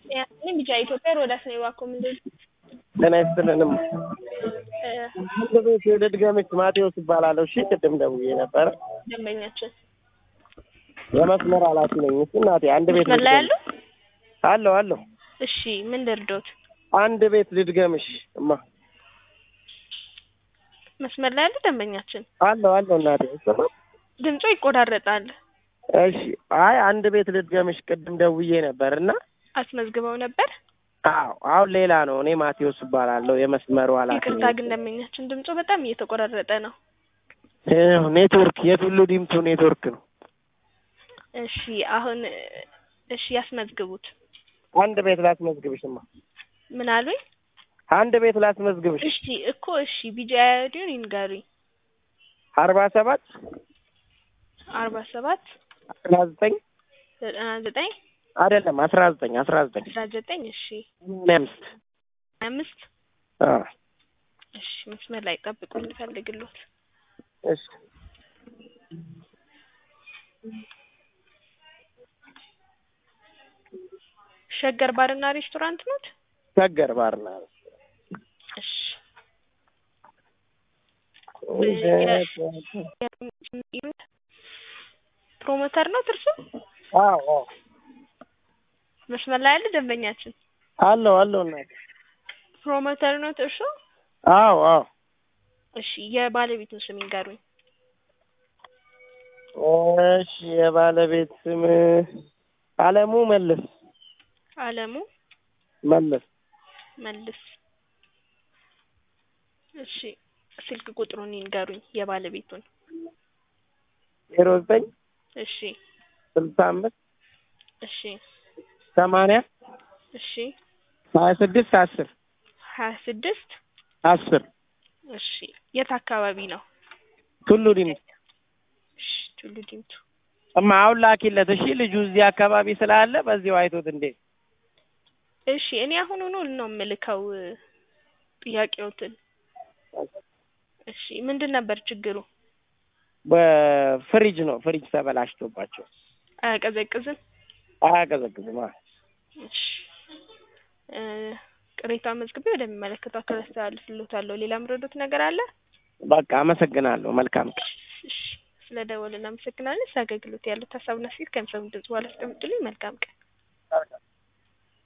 እኔ ቢጫ ኢትዮጵያ ሮዳስ ነው እባክዎ ምንድን ጤና ይስጥልንም እ አንድ ቤት ልድገምሽ ማቴዎስ እባላለሁ እሺ ቅድም ደውዬ ነበረ ደንበኛችን የመስመር ኃላፊ ነኝ እሺ እናቴ አንድ ቤት መስመር ላይ ያሉ አለሁ አለሁ እሺ ምን ልርዶት አንድ ቤት ልድገምሽ እማ መስመር ላይ ያሉ ደንበኛችን አለሁ አለሁ እናቴ ስማ ድምፁ ይቆራረጣል እሺ አይ አንድ ቤት ልድገምሽ ቅድም ደውዬ ነበር እና አስመዝግበው ነበር አዎ አሁን ሌላ ነው እኔ ማቴዎስ እባላለሁ የመስመሩ ኃላፊ ይቅርታ ነኝ ግን ደንበኛችን ድምፁ በጣም እየተቆራረጠ ነው ይኸው ኔትወርክ የቱሉ ዲምቱ ኔትወርክ ነው እሺ አሁን እሺ ያስመዝግቡት አንድ ቤት ላስመዝግብሽማ ምን አሉኝ አንድ ቤት ላስመዝግብሽ እሺ እኮ እሺ ቢጃ አይዲውን ይንገሩኝ አርባ ሰባት አርባ ሰባት አስራ ዘጠኝ ዘጠና ዘጠኝ አይደለም አስራ ዘጠኝ አስራ ዘጠኝ አስራ ዘጠኝ እሺ ሰማንያ አምስት ሀያ አምስት አዎ እሺ መስመር ላይ ጠብቁኝ ልፈልግሎት እሺ ሸገር ባርና ሬስቶራንት ኖት ሸገር ባርና እሺ ፕሮሞተር ነው እርሱ አዎ አዎ መስመር ላይ ያለ ደንበኛችን አለሁ አለሁ እናቴ ፕሮሞተር ነው እርሱ አዎ አዎ እሺ የባለቤቱን ስም ይንገሩኝ እሺ የባለቤት ስም አለሙ መልስ አለሙ መለስ መልስ እሺ ስልክ ቁጥሩን ይንገሩኝ የባለቤቱን ዜሮ ዘጠኝ እሺ ስልሳ አምስት እሺ ሰማንያ እሺ ሀያ ስድስት አስር ሀያ ስድስት አስር እሺ የት አካባቢ ነው ቱሉ ዲምቱ እሺ ቱሉ ዲምቱ እማ አሁን ላኪለት እሺ ልጁ እዚህ አካባቢ ስላለ በዚሁ አይቶት እንዴ እሺ እኔ አሁኑኑ ነው የምልከው ጥያቄዎትን እሺ ምንድን ነበር ችግሩ በፍሪጅ ነው ፍሪጅ ተበላሽቶባቸው አያቀዘቅዝም አያቀዘቅዝም አ እሺ እ ቅሬታ መዝግቤ ወደሚመለከተው አካል አስተላልፍልዎታለሁ ሌላ ምረዶት ነገር አለ በቃ አመሰግናለሁ መልካም ቀን እሺ ስለ ደወል እናመሰግናለን ስለ አገልግሎት ያሉት ሀሳብና አስተያየት ከሚሰሙ ድምጽ በኋላ አስቀምጡልኝ መልካም ቀን